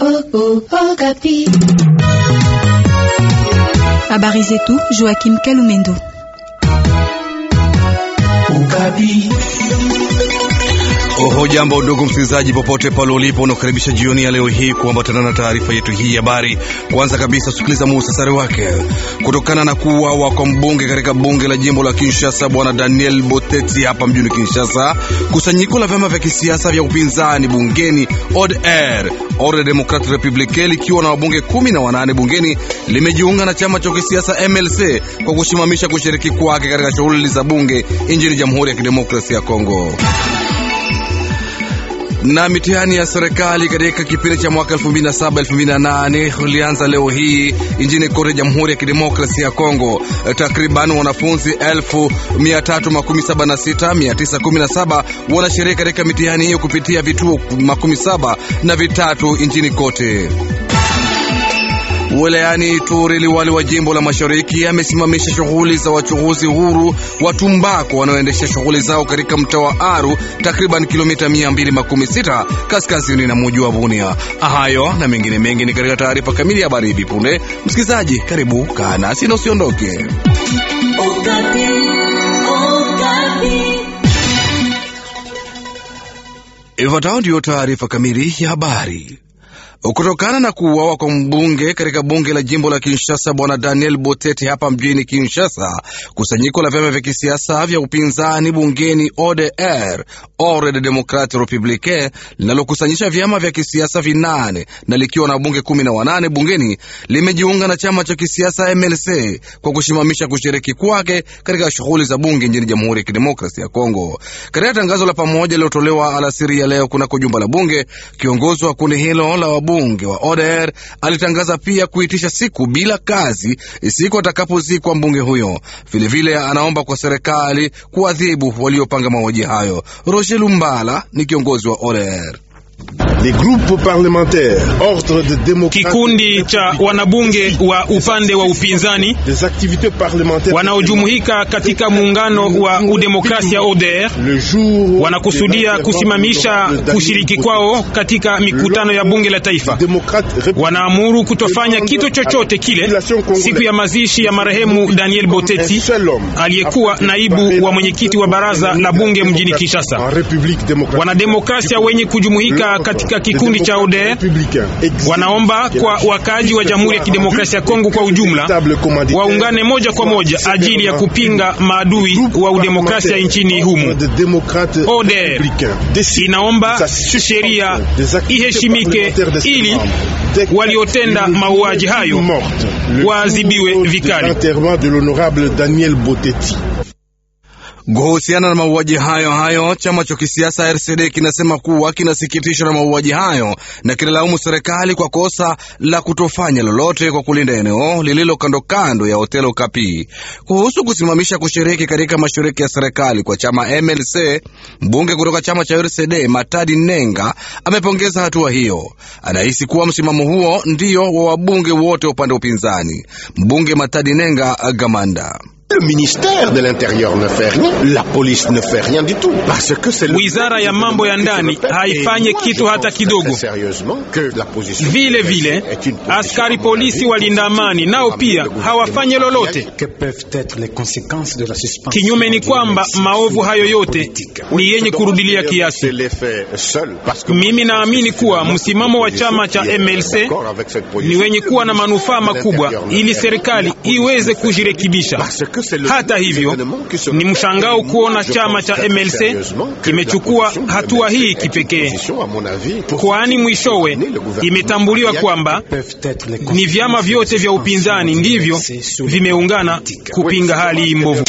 Habari zetu Joachim Kalumendo. Oho, jambo ndugu msikilizaji, popote pale ulipo, unakaribisha jioni ya leo hii kuambatana na taarifa yetu hii habari. Kwanza kabisa, sikiliza muhtasari wake. Kutokana na kuuawa kwa mbunge katika bunge la jimbo la Kinshasa, bwana Daniel Boteti hapa mjini Kinshasa, kusanyiko la vyama vya kisiasa vya upinzani bungeni ODR Ordre Democratique Republicain likiwa na wabunge kumi na wanane bungeni limejiunga na chama cha kisiasa MLC kwa kusimamisha kushiriki kwake katika shughuli za bunge nchini Jamhuri ya Kidemokrasia ya Kongo na mitihani ya serikali katika kipindi cha mwaka 2007 2008 ulianza leo hii nchini kote Jamhuri ya Kidemokrasia ya Kongo. Takriban wanafunzi 1376,917 wanashiriki katika mitihani hiyo kupitia vituo makumi saba na vitatu nchini kote. Wilayani Ituri, liwali wa jimbo la mashariki amesimamisha shughuli za wachuruzi huru wa tumbako wanaoendesha shughuli zao katika mtaa wa Aru, takriban kilomita 216 kaskazini na muji wa Bunia. Hayo na mengine mengi ni katika taarifa kamili ya habari hivi punde. Msikilizaji, karibu kaa nasi na usiondoke. Ifuatayo ndiyo taarifa kamili ya habari. Kutokana na kuuawa kwa mbunge katika bunge la jimbo la Kinshasa bwana Daniel Botete hapa mjini Kinshasa, kusanyiko la vyama vya kisiasa vya upinzani bungeni ODR Ordre Democratique Republicain linalokusanyisha vyama vya kisiasa vinane na likiwa na wabunge kumi na wanane bungeni limejiunga na chama cha kisiasa MLC kwa kusimamisha kushiriki kwake katika shughuli za bunge nchini Jamhuri ya Kidemokrasia ya Kongo. Katika tangazo la pamoja lilotolewa alasiri ya leo kunako jumba la bunge, kiongozi wa kundi hilo la bunge wa ODR alitangaza pia kuitisha siku bila kazi siku atakapozikwa mbunge huyo. Vilevile anaomba kwa serikali kuadhibu waliopanga mauaji hayo. Roger Lumbala ni kiongozi wa ODR. Kikundi cha wanabunge wa upande wa upinzani wanaojumuika katika muungano wa udemokrasia ODR wanakusudia kusimamisha kushiriki kwao katika mikutano ya bunge la taifa. Wanaamuru kutofanya kitu chochote kile siku ya mazishi ya marehemu Daniel Boteti aliyekuwa naibu wa mwenyekiti wa baraza la bunge mjini Kinshasa. Wanademokrasia wenye kujumuika katika kikundi cha ODR wanaomba kwa wakaaji wa Jamhuri ya Kidemokrasia ya Kongo kwa ujumla waungane moja kwa moja ajili ya kupinga maadui wa udemokrasia nchini humu. ODR inaomba sheria iheshimike ili waliotenda mauaji hayo waadhibiwe vikali. Kuhusiana na mauaji hayo hayo, chama cha kisiasa RCD kinasema kuwa kinasikitishwa na mauaji hayo na kinalaumu serikali kwa kosa la kutofanya lolote kwa kulinda eneo lililo kando kando ya hoteli Okapi. Kuhusu kusimamisha kushiriki katika mashiriki ya serikali kwa chama MLC, mbunge kutoka chama cha RCD Matadi Nenga amepongeza hatua hiyo. Anahisi kuwa msimamo huo ndio wa wabunge wote wa upande wa upinzani. Mbunge Matadi Nenga Gamanda Le ministère de l'Intérieur ne fait rien, la police ne fait rien du tout, parce que c'est wizara ya mambo ya ndani haifanye kitu hata kidogo. Vile vile askari polisi walinda amani nao pia hawafanye lolote. Kinyume ni kwamba maovu hayo yote ni yenye kurudilia kiasi. Mimi naamini kuwa msimamo wa chama cha MLC ni wenye kuwa na manufaa makubwa, ili serikali iweze kujirekebisha. Hata hivyo ni mshangao kuona chama cha MLC kimechukua hatua hii kipekee, kwani mwishowe imetambuliwa kwamba ni vyama vyote vya upinzani ndivyo vimeungana kupinga hali hii mbovu.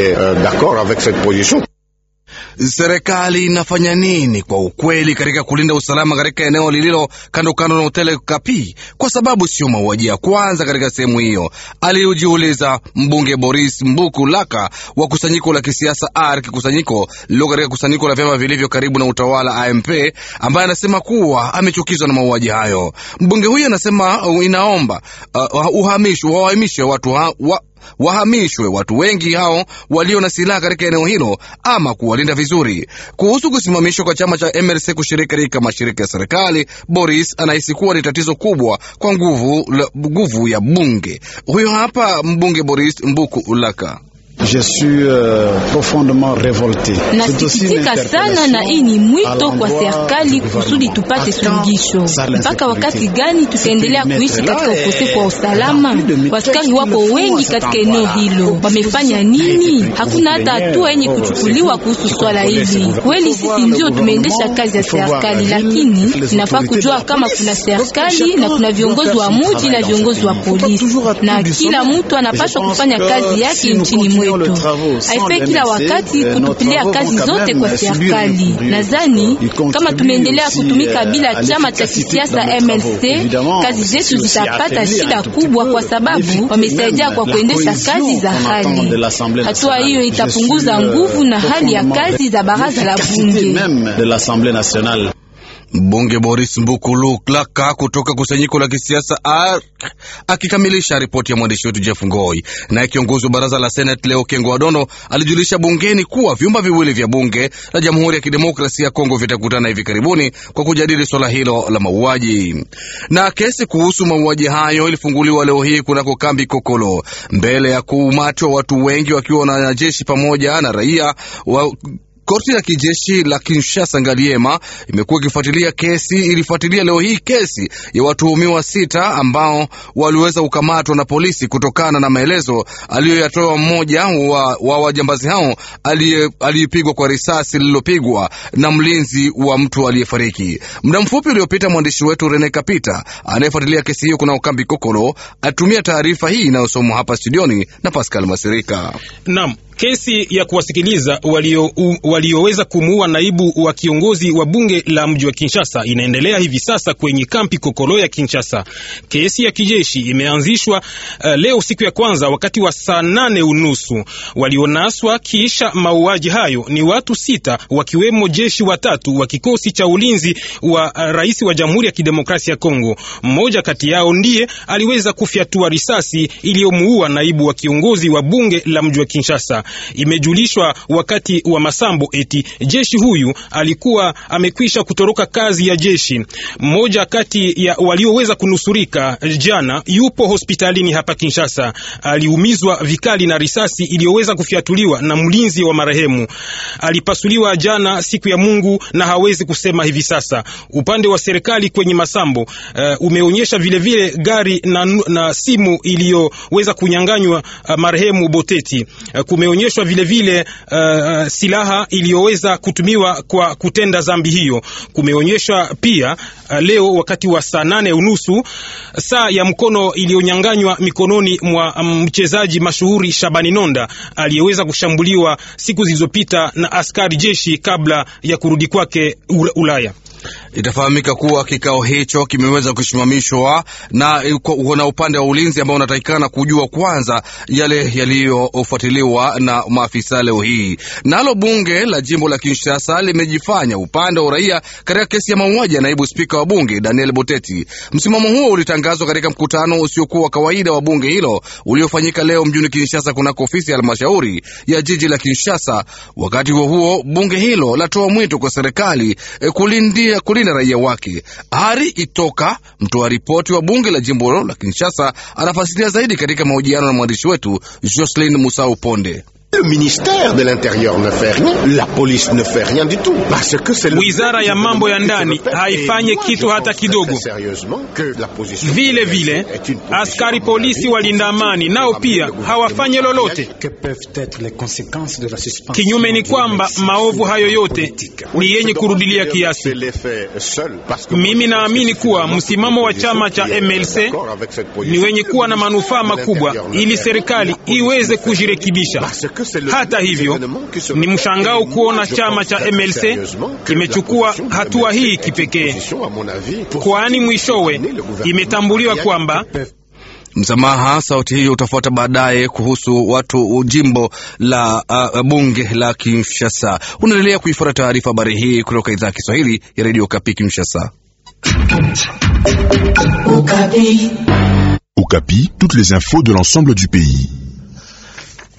Serikali inafanya nini kwa ukweli katika kulinda usalama katika eneo lililo kando kando na hoteli Kapi? Kwa sababu sio mauaji ya kwanza katika sehemu hiyo, aliujiuliza mbunge Boris Mbuku Laka wa kusanyiko la kisiasa ARC, kusanyiko lilo katika kusanyiko la vyama vilivyo karibu na utawala AMP, ambaye anasema kuwa amechukizwa na mauaji hayo. Mbunge huyo anasema inaomba uh, uhamisho wahamishe watu ha, wa, wahamishwe watu wengi hao walio na silaha katika eneo hilo ama kuwalinda vizuri. Kuhusu kusimamishwa kwa chama cha MLC kushiriki katika mashirika ya serikali, Boris anahisi kuwa ni tatizo kubwa kwa nguvu, nguvu ya bunge. Huyo hapa mbunge Boris Mbuku Ulaka. Je suis uh, profondement revolte. Nasikitika sana na hii ni mwito kwa serikali kusudi tupate suluhisho. Mpaka wakati gani tutaendelea kuishi katika ukosefu wa usalama? Waskari wapo wengi katika eneo hilo, wamefanya nini? Hakuna hata hatua yenye kuchukuliwa kuhusu swala hili. Kweli sisi ndio tumeendesha kazi ya serikali, lakini inafaa kujua kama kuna serikali na kuna viongozi wa muji na viongozi wa polisi, na kila mtu anapaswa kufanya kazi yake nchini mwetu. Haifai kila wakati kutupilia kazi zote kwa serikali. Nadhani kama tumeendelea kutumika bila chama cha kisiasa MLC, kazi zetu zitapata shida kubwa, kwa sababu wamesaidia kwa kuendesha kazi za hali. Hatua hiyo itapunguza nguvu na hali ya kazi za baraza la bunge. Mbunge Boris Mbukulu Klaka kutoka kusanyiko la kisiasa akikamilisha ripoti ya mwandishi wetu Jeff Ngoi. Naye kiongozi wa baraza la Senate leo Kengo Wadono alijulisha bungeni kuwa vyumba viwili vya bunge la Jamhuri ya Kidemokrasia ya Kongo vitakutana hivi karibuni kwa kujadili swala hilo la mauaji. Na kesi kuhusu mauaji hayo ilifunguliwa leo hii kunako kambi Kokolo mbele ya kuumatwa watu wengi wakiwa na wanajeshi pamoja na raia wa Korti ya kijeshi la Kinshasa Ngaliema imekuwa ikifuatilia kesi, ilifuatilia leo hii kesi ya watuhumiwa sita ambao waliweza kukamatwa na polisi kutokana na maelezo aliyoyatoa mmoja wa, wa wajambazi hao aliyepigwa kwa risasi lililopigwa na mlinzi wa mtu aliyefariki. Muda mfupi uliopita, mwandishi wetu Rene Kapita anayefuatilia kesi hiyo kuna ukambi Kokolo atumia taarifa hii inayosomwa hapa studioni na Pascal Masirika. Naam. Kesi ya kuwasikiliza walioweza walio kumuua naibu wa kiongozi wa bunge la mji wa Kinshasa inaendelea hivi sasa kwenye kampi Kokolo ya Kinshasa. Kesi ya kijeshi imeanzishwa uh, leo siku ya kwanza wakati wa saa nane unusu. Walionaswa kisha mauaji hayo ni watu sita, wakiwemo jeshi watatu wa kikosi cha ulinzi wa uh, rais wa Jamhuri ya Kidemokrasia ya Kongo. Mmoja kati yao ndiye aliweza kufyatua risasi iliyomuua naibu wa kiongozi wa bunge la mji wa Kinshasa. Imejulishwa wakati wa masambo eti jeshi huyu alikuwa amekwisha kutoroka kazi ya jeshi. Mmoja kati ya walioweza kunusurika jana yupo hospitalini hapa Kinshasa, aliumizwa vikali na risasi iliyoweza kufyatuliwa na mlinzi wa marehemu. Alipasuliwa jana siku ya Mungu na hawezi kusema hivi sasa. Upande wa serikali kwenye masambo uh, umeonyesha vilevile vile gari na, na simu iliyoweza kunyanganywa uh, marehemu Boteti uh, kumeonyeshwa vilevile uh, silaha iliyoweza kutumiwa kwa kutenda zambi hiyo. Kumeonyeshwa pia uh, leo wakati wa saa nane unusu saa ya mkono iliyonyanganywa mikononi mwa mchezaji mashuhuri Shabani Nonda aliyeweza kushambuliwa siku zilizopita na askari jeshi kabla ya kurudi kwake Ulaya. Itafahamika kuwa kikao hicho kimeweza kusimamishwa na, na upande wa ulinzi ambao unatakikana kujua kwanza yale yaliyofuatiliwa na maafisa leo hii. Nalo bunge la jimbo la Kinshasa limejifanya upande wa uraia katika kesi ya mauaji ya naibu spika wa bunge Daniel Boteti. Msimamo huo ulitangazwa katika mkutano usiokuwa wa kawaida wa bunge hilo uliofanyika leo mjini Kinshasa kunako ofisi ya halmashauri ya jiji la Kinshasa. Wakati huo huo, bunge hilo latoa mwito kwa serikali eh, kulindia kulinda raia wake. Hari Itoka, mtoa ripoti wa bunge la jimbo la Kinshasa, anafasiria zaidi katika mahojiano na mwandishi wetu Jocelyn Musau Ponde. Le ministère de l'Intérieur ne fait rien, la police ne fait rien du tout, parce que c'est wizara ya mambo ya ndani haifanye kitu hata kidogo. Vile vile askari polisi walinda amani nao pia hawafanye lolote. Kinyume ni kwamba maovu hayo yote ni yenye kurudilia kiasi. Mimi naamini kuwa msimamo wa chama cha MLC ni wenye kuwa na manufaa makubwa, ili serikali iweze kujirekebisha. Hata hivyo ni mshangao kuona chama cha MLC kimechukua hatua hii kipekee, kwani mwishowe imetambuliwa kwamba Msamaha. Sauti hiyo utafuata baadaye kuhusu watu jimbo la uh, bunge la Kinshasa. Unaendelea kuifuata taarifa habari hii kutoka idhaa ya Kiswahili ya redio Kapi Kinshasa. Okapi, toutes les infos de l'ensemble du pays.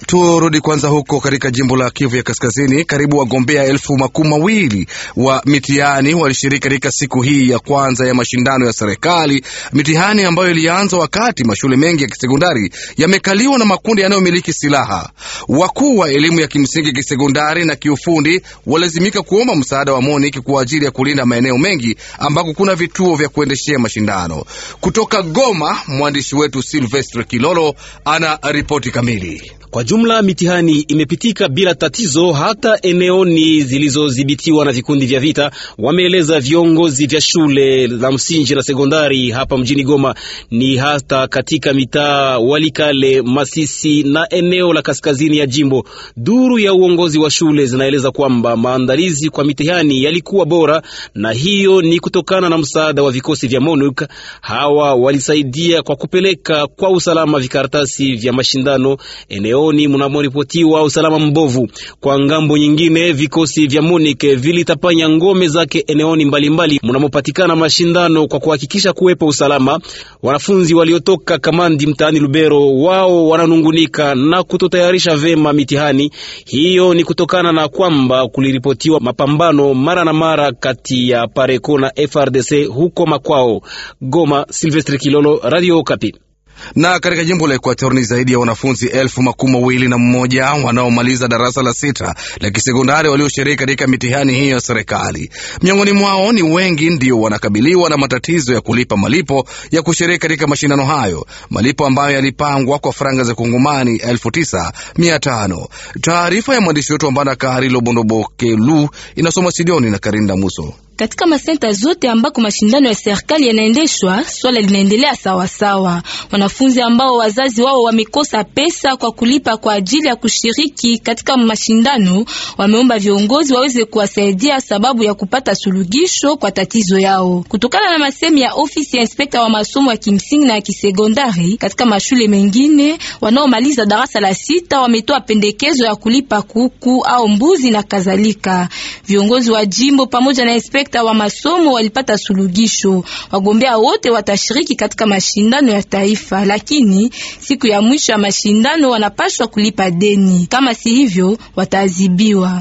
Turudi kwanza huko katika jimbo la Kivu ya Kaskazini. Karibu wagombea elfu makumi mawili wa mitihani walishiriki katika siku hii ya kwanza ya mashindano ya serikali, mitihani ambayo ilianza wakati mashule mengi ya kisekondari yamekaliwa na makundi yanayomiliki silaha. Wakuu wa elimu ya kimsingi, kisekondari na kiufundi walazimika kuomba msaada wa MONUC kwa ajili ya kulinda maeneo mengi ambako kuna vituo vya kuendeshea mashindano. Kutoka Goma, mwandishi wetu Silvestre Kilolo ana ripoti kamili. Kwa jumla mitihani imepitika bila tatizo, hata eneoni zilizodhibitiwa na vikundi vya vita, wameeleza viongozi vya shule la msingi na sekondari hapa mjini Goma, ni hata katika mitaa Walikale, Masisi na eneo la kaskazini ya jimbo. Duru ya uongozi wa shule zinaeleza kwamba maandalizi kwa mitihani yalikuwa bora, na hiyo ni kutokana na msaada wa vikosi vya MONUC. Hawa walisaidia kwa kupeleka kwa usalama vikaratasi vya mashindano eneo ni mnamoripotiwa usalama mbovu. Kwa ngambo nyingine, vikosi vya MONUC vilitapanya ngome zake eneoni mbalimbali mnamopatikana mashindano kwa kuhakikisha kuwepo usalama. Wanafunzi waliotoka Kamandi mtaani Lubero, wao wananungunika na kutotayarisha vema mitihani hiyo. Ni kutokana na kwamba kuliripotiwa mapambano mara na mara kati ya Pareko na FRDC huko makwao. Goma, Silvestre Kilolo, Radio Okapi na katika jimbo la Ekuator ni zaidi ya wanafunzi elfu makumi mawili na mmoja wanaomaliza darasa la sita la kisekondari walioshiriki katika mitihani hiyo ya serikali. Miongoni mwao ni wengi ndio wanakabiliwa na matatizo ya kulipa malipo ya kushiriki katika mashindano hayo, malipo ambayo yalipangwa kwa faranga za kongomani elfu tisa mia tano. Taarifa ya mwandishi wetu Ambana Karilo Bondobokelu inasoma Sidioni na Karinda Muso. Katika masenta zote ambako mashindano ya serikali yanaendeshwa, swala linaendelea sawasawa. Wanafunzi ambao wazazi wao wamekosa pesa kwa kulipa kwa ajili ya kushiriki katika mashindano wameomba viongozi waweze kuwasaidia sababu ya kupata suluhisho kwa tatizo yao. Kutokana na masemi ya ofisi ya inspekta wa masomo ya kimsingi na ya kisekondari katika mashule mengine, wanaomaliza darasa la sita wametoa pendekezo ya kulipa kuku au mbuzi na kadhalika. Viongozi wa jimbo pamoja na inspekta wa masomo walipata suluhisho. Wagombea wote watashiriki katika mashindano ya taifa, lakini siku ya mwisho ya mashindano wanapaswa kulipa deni. Kama si hivyo, wataadhibiwa.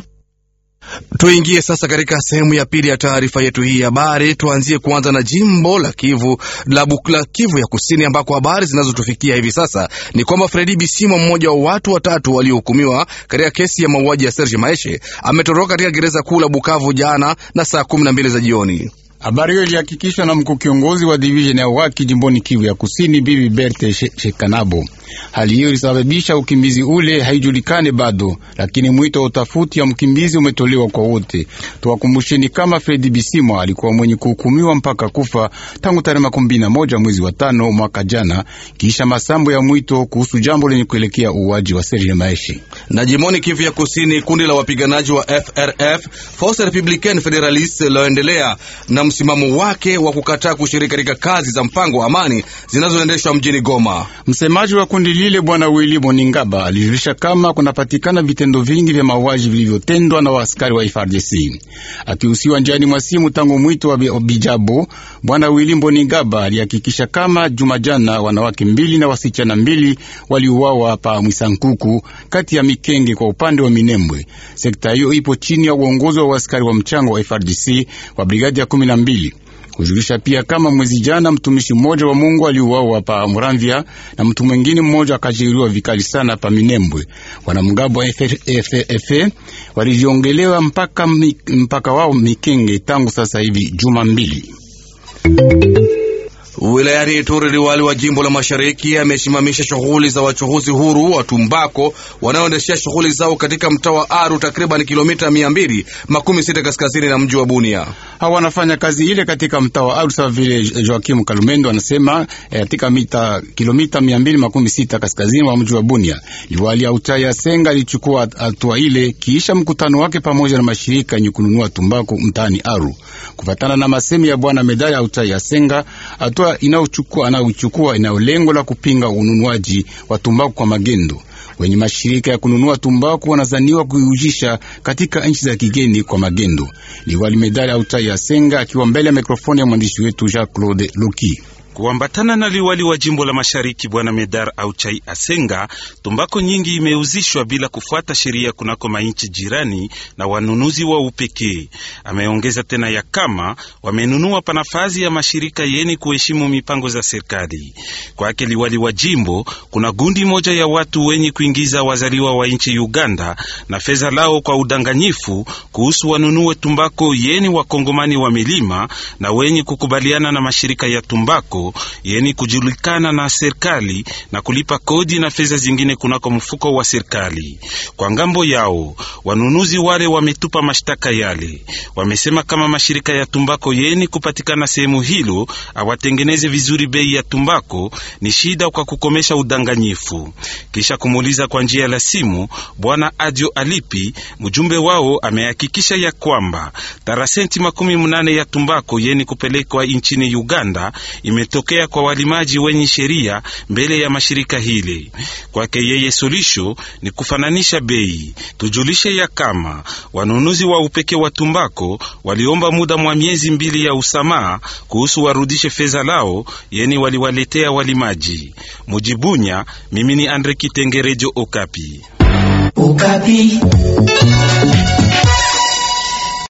Tuingie sasa katika sehemu ya pili ya taarifa yetu hii ya habari. Tuanzie kuanza na jimbo la Kivu la Bukla, Kivu ya Kusini, ambako habari zinazotufikia hivi sasa ni kwamba Fredi Bisimwa, mmoja wa watu watatu waliohukumiwa katika kesi ya mauaji ya Serge Maeshe, ametoroka katika gereza kuu la Bukavu jana na saa kumi na mbili za jioni. Habari hiyo ilihakikishwa na mkuu kiongozi wa divisheni ya waki jimboni Kivu ya Kusini, Bibi Berte Shekanabo. Hali hiyo ilisababisha ukimbizi ule haijulikane bado, lakini mwito wa utafuti ya mkimbizi umetolewa kwa wote. Tuwakumbusheni kama Fredi Bisimwa alikuwa mwenye kuhukumiwa mpaka kufa tangu tarehe makumi na moja mwezi wa tano mwaka jana, kisha masambo ya mwito kuhusu jambo lenye kuelekea uwaji wa Serge Maeshi. Na jimboni Kivu ya Kusini, kundi la wapiganaji wa FRF Force Republicaine Federaliste laendelea na msimamo wake wa kukataa kushiriki katika kazi za mpango wa amani zinazoendeshwa mjini Goma. Msemaji wa kundi lile Bwana Willy Boningaba alijulisha kama kunapatikana vitendo vingi vya mauaji vilivyotendwa na waaskari wa FARDC. Akihusiwa njiani mwa simu tangu mwito wa Bijabo, Bwana Willy Boningaba alihakikisha kama juma jana wanawake mbili na wasichana mbili waliuawa pa Mwisankuku kati ya Mikenge kwa upande wa Minembwe. Sekta hiyo ipo chini ya uongozi wa waaskari wa mchango wa FARDC wa brigadi ya kumi na mbili kujulisha pia kama mwezi jana mtumishi mmoja wa Mungu aliuawa pa Muramvya na mtu mwingine mmoja akajeruhiwa vikali sana pa Minembwe. Wanamgambo wa FFF walijiongelewa mpaka, mpaka wao Mikenge tangu sasa hivi juma mbili. Wilayani Ituri, liwali wa jimbo la mashariki amesimamisha shughuli za wachuhuzi huru wa tumbako wanaoendeshea shughuli zao katika mtaa wa Aru, takriban kilomita mia mbili makumi sita kaskazini na mji wa Bunia. Hawa wanafanya kazi ile katika mtaa wa Aru sawa vile Joakim Kalumendo anasema katika mita kilomita mia mbili makumi sita kaskazini wa mji wa Bunia. Liwali Auchai Asenga alichukua hatua ile kiisha mkutano wake pamoja na mashirika yenye kununua tumbako mtaani Aru. Kufatana na masemi ya bwana Medali Auchai Asenga, hatua inayochukua anayochukua inayo lengo la kupinga ununuaji wa tumbaku kwa magendo. Wenye mashirika ya kununua tumbaku wanazaniwa kuiujisha katika nchi za kigeni kwa magendo. Liwali Medali Autai Asenga akiwa mbele ya mikrofoni ya mwandishi wetu Jacques Claude Loki. Kuambatana na liwali wa jimbo la mashariki bwana Medar Auchai Asenga, tumbako nyingi imeuzishwa bila kufuata sheria kunako mainchi jirani na wanunuzi wa upekee. Ameongeza tena ya kama wamenunua panafazi ya mashirika yeni kuheshimu mipango za serikali. Kwake liwali wa jimbo, kuna gundi moja ya watu wenye kuingiza wazaliwa wa nchi Uganda na fedha lao kwa udanganyifu kuhusu wanunue tumbako yeni wakongomani wa milima na wenye kukubaliana na mashirika ya tumbako yeni kujulikana na serikali na kulipa kodi na fedha zingine kunako mfuko wa serikali. Kwa ngambo yao wanunuzi wale wametupa mashtaka yale, wamesema kama mashirika ya tumbako yeni kupatikana sehemu hilo awatengeneze vizuri bei ya tumbako ni shida kwa kukomesha udanganyifu. Kisha kumuuliza kwa njia la simu, bwana Adio Alipi, mjumbe wao, amehakikisha ya kwamba tarasenti makumi mnane ya tumbako yeni kupelekwa nchini Uganda imetokea kwa walimaji wenye sheria mbele ya mashirika hili. Kwake yeye, solisho ni kufananisha bei. Tujulishe ya kama wanunuzi wa upeke wa tumbako waliomba muda mwa miezi mbili ya usamaha kuhusu warudishe fedha lao yeni waliwaletea walimaji. Mujibunya, mimi ni Andre Kitengerejo, Okapi. Okapi.